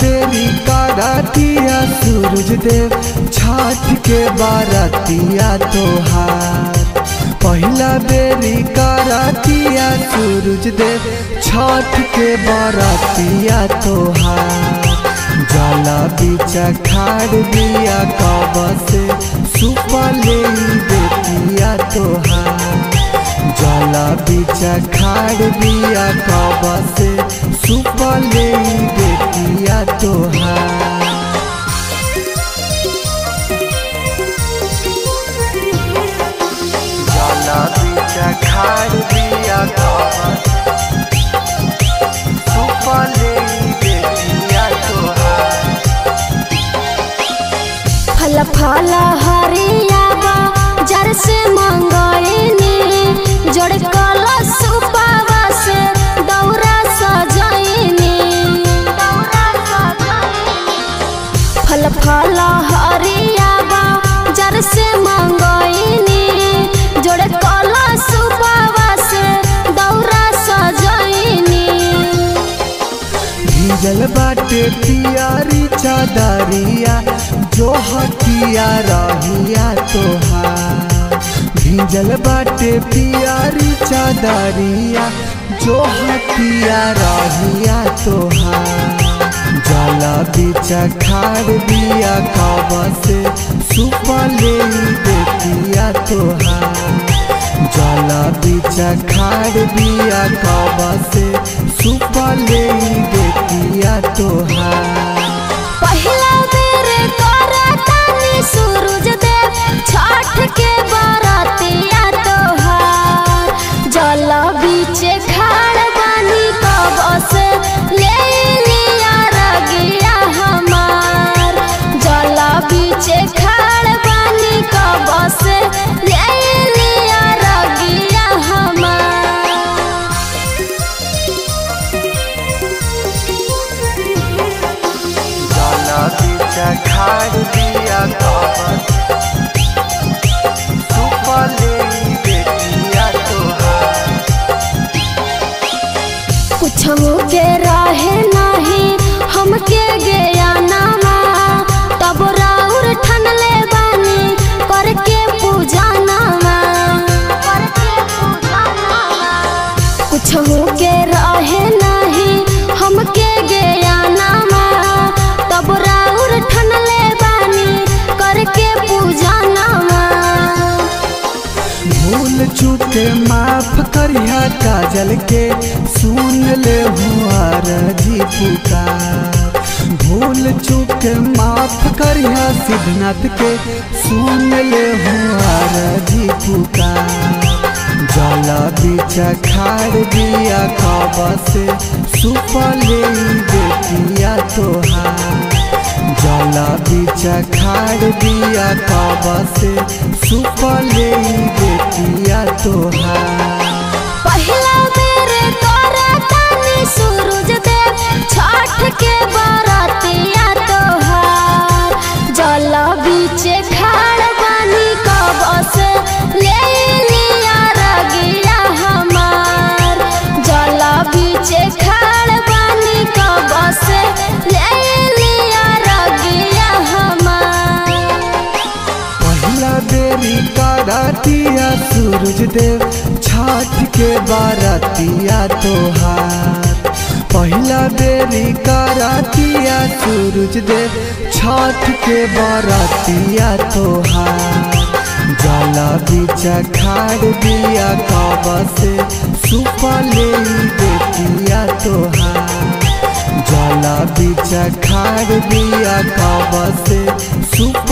बेरी करातिया सूरज देव छठ के बारातिया तोहार पहिला बेरी करातिया सूरज देव छठ के बारातिया तोहार जला बीचा खाड़ बिया कब से सुपले बेटिया तोहार जला बीचा खाड़ बिया कब से सुपले बेटिया तोहार जला बीचा खाड़ बिया कब सुपले बेटिया तोहार फल फल हरियाबा जर से मंगैनी जोड़ कलश उपावा से दौरा सजैनी फल फल हरियाबा जर से मंगैनी जोड़ कलश उपावा से दौरा सजैनी भीजल बाटे पियारी चादरिया जो हटिया रहिया तोहार भीजल बाटे पियारी चादरिया जो हटिया रहिया तोहार जला बीचा खाड़ बिया कब से सुपले बेटिया तोहार जला बीचा खाड़ बिया कब से सुपले बेटिया तोहार पहिला बेर करतानी सूरज देव छठ के बरतिया तोहार जल बीचे खाड़ बानी कब से ले लिया रगिया हमार जल बीचे खाड़ बानी कब से ले लिया रगिया हमार जला बीचा खाड़ बिया कब सुपले बेटिया तोहार कुछ के रहे नहीं हमके गया नामा तब राउर ठन ले बानी करके पूजा नामा कुछ के रहे नहीं हमके गया नामा तब राउर ठन ले बानी करके पूजा नामा भूल चूक माफ करिया काजल के सुन ले हुआर जी पुकार भूल चूक माफ करिया सिद्धनाथ के सुन ले हुआर जी पुकार जला बीचा खाड़ बिया कब से सुपले बेटिया तोहार जला बीचा खाड़ बिया कब से सुपले बेटिया तोहार पहिला बेर करतानी सूरज देव छठ के बरतिया तोहार जल बीचे खाड़ बानी कब से ले लिया रगिया हमार जल बीचे खाड़ बानी कब से ले लिया रगिया हमार पहिला बेरी करातिया सूरज देव छठ के बारातिया तोहार पहिला बेरी करातिया सूरज देव छठ के बारातिया तोहार जला बीचा खाड़ बिया कब से सुपले बेटिया तोहार जला बीचा खाड़ बिया कब से सुप